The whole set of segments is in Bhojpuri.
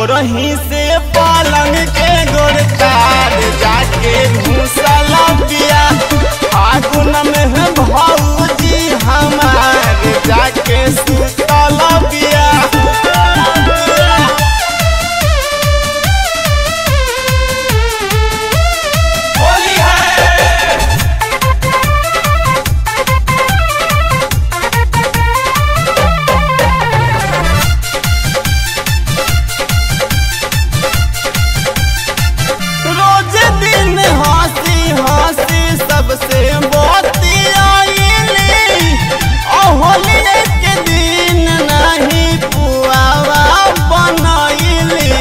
भोरही से पलंग के गोरतार जाके घूसल पिया फागुन में है भौजी हमार जाके सुतल पिया होली है रोज दिन हंसी हंसी सबसे बोती आईली होली के दिन नहीं पुआवा बनैली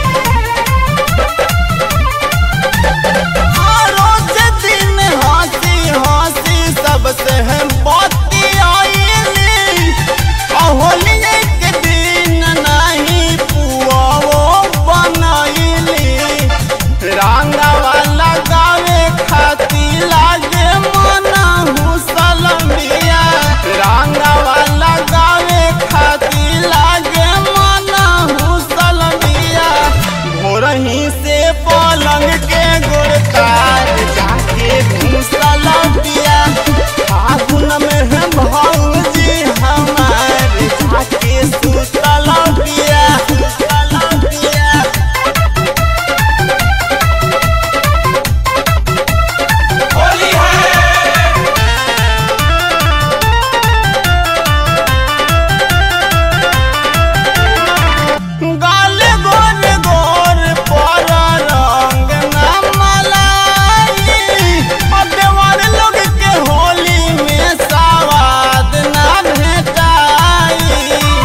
रोज दिन हंसी हंसी सबसे बोती आईली होली के दिन नहीं पुआवो बनैली रंगवा लगावे खातिर लागे मना हुसलमिया रंगवा लगावे खातिर लागे मना हुसलमिया भोरही से पलंग के गोरतार जाके घुसल पिया फागुन में है भौजी हमार जाके सुतल पिया सुतल पिया होली है गाल गोर गोर पर रंग न मलाई देवर लोग के होली में सवाद न भेटाई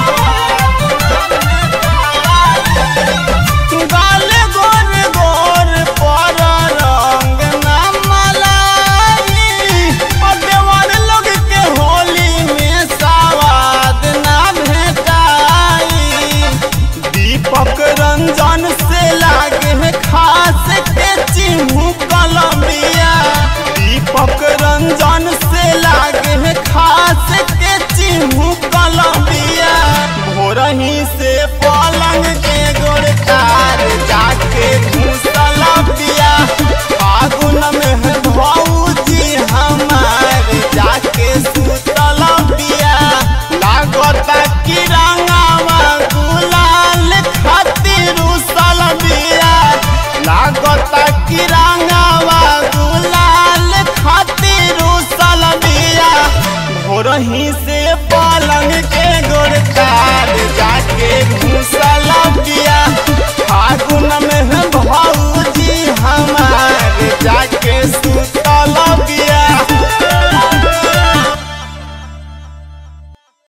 गाल गोर गोर पर रंग न मलाई देवर लोग के होली में सवाद न भेटाई दीपक रंजन से लागे है खास के चिन्हू कलमिया दीपक रंजन से लागे है खास के चिन्हू कलमिया भोरही से पलंग के गोरतार जाके घूसल पिया फागुन में है भौजी हमार जाके सुतल पिया लागता कि रंगावा गुलाल खातिर उसल बिया लागता कि रंगावा गुलाल खातिर उसल बिया भोरही से पलंग के गोरतार जाके घुसल